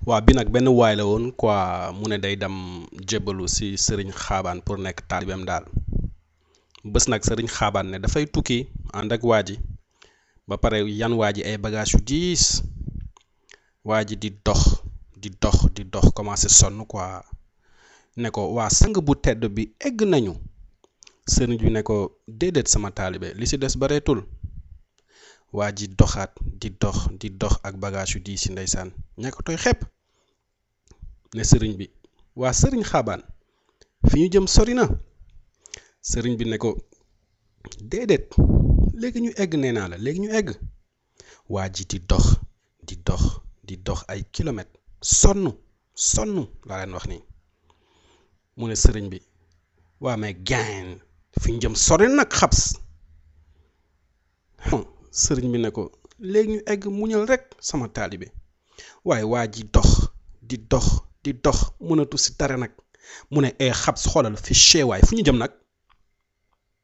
waa bi nag benn waay la woon quoi mu ne day dem jébbalu si sëriñ xaabaan pour nekk taalibeem daal bés nag sëriñ xaabaan ne dafay tukki ànd ak waa ji ba pare yan waa ji ay bagages yu diis waa ji di dox di dox di dox commencé sonn quoi ne ko waa sang bu tedd bi egg nañu sëriñ bi ne ko déedéet sama taalibe li si des bareetul waa ji doxaat di dox di dox ak bagage yu diis yi ndeysaan ñàkkatoy xepp ne sëriñ bi waa sëriñ xaabaan fi ñu jëm sori na sëriñ bi ne ko déedéet léegi ñu egg nee naa la léegi ñu egg waa ji di dox di dox di dox ay kilomètres sonn sonn laa leen wax nii mu ne sëriñ bi waa mais gain fi ñu jëm sori nag xabs sëriñ bi ne ko léegi ñu egg muñal rek sama taalibe waaye waa ji dox di dox di dox mënatu si dara nag mu ne ee xabs xoolal fi cheewaay fu ñu jëm nag